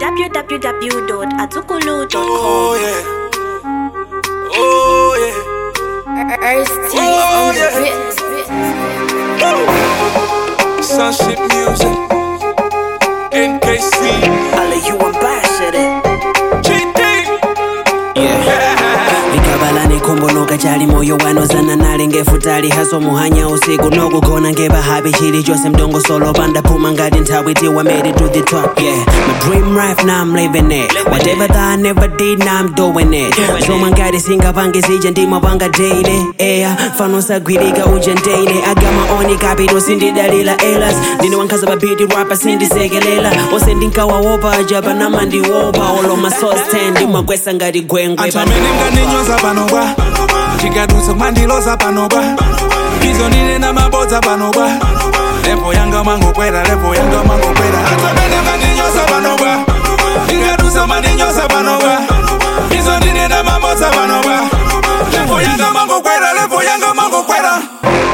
www.azukulu.com. Oh yeah. Oh yeah. Ice-T Oh, on the yeah. beat. Sunship music. NKC. Ale you ambassador GD. likabala nekhombonoka chali moyo wanozana nale ngefutali haso muhanya usiku nokugona ngebahabi chili chose mdongosolo pandaphuma ngati nthawi tiwa made it to the top yeah my dream life now I'm living it whatever that I never did now I'm doing it zomwe ngati singapange zija ndimapanga daily yeah fano sagwirika uja ndaine agama oni kapito sindidalila elas ndine wankhaza babiti rapa sindisekelela ose ndinkawawopa aja panama ndiwopa oloma sosten ndimagwesa ngati gwengwe Atamene mkaninyoza panoba. Chikadusa mandiloza panoba. Izo ndine na mabodza panoba. Lepo yanga mangokwera, lepo yanga mangokwera. Atamene mkaninyoza panoba. Chikadusa mandinyoza panoba. Izo ndine na mabodza panoba. Lepo yanga mangokwera, lepo yanga mangokwera.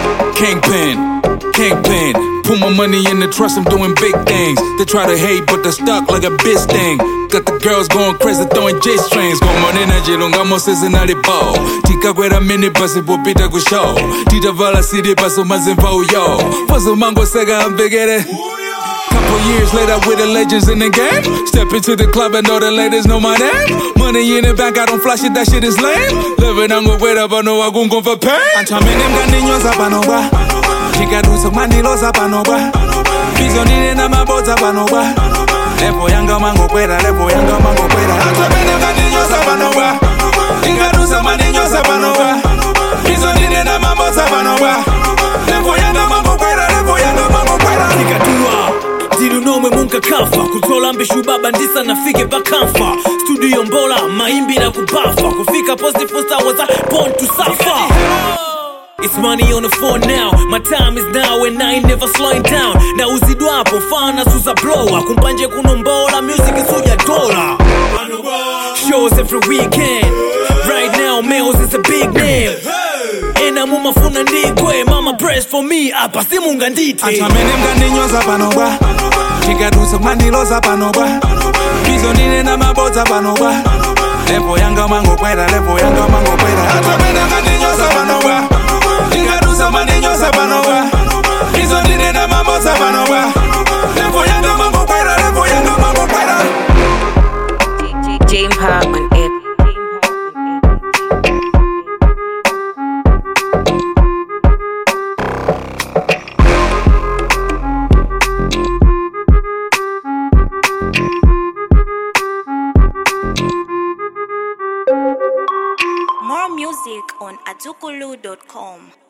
Kingpin, Kingpin. Put my money in the trust, I'm doing big things. They try to hate, but they're stuck like a bitch thing. Got the girls going crazy, throwing J strings. Como nena jilongamo seasonally bow. Tika kwera mini basi popita ku show. Tita vala city paso mazimba uyo. Paso mango sega ambigere. Couple years later, with the legends in the game. Step into the club and know the ladies know my name. Money in the bank, I don't flash it, that shit is lame. Living on go wait up, I know I gon' go for pain. Antamene mkaninyoza panoba. Chikadusa mandiloza panoba. Bizo ndine na mabodza panoba. Lepo yanga mangokwera, lepo yanga mangokwera. Antamene mkaninyoza panoba. Chikadusa mandinyoza panoba. Bizo ndine na mabodza panoba. Lepo yanga mangokwera, lepo yanga mangokwera. zikatua ndili nomwe munkakafa kutola mbishu baba ndisa nafike pakamfa studio mbola maimbi na kubafa kufika positive stars born to suffer It's money on the phone now. My time is now and I ain't never slowing down. Na uzidwapo fana suza blower. Kumpanje kunombola music isuja dola. Shows every weekend. Right now, Males is a big name. Ena mumafuna ndikwe mama press for me apa simunga ndite Atamene mkaninyoza panoba Chikadusa mandiloza panoba Bizo ndine na mabodza panoba Lepo yanga mangokwera, lepo yanga mangokwera Atamene mkaninyoza panoba Chikadusa mandinyoza panoba Bizo ndine na mabodza panoba Lepo yanga mangokwera, lepo yanga mangokwera Jane Park on it. More music on azukulu.com.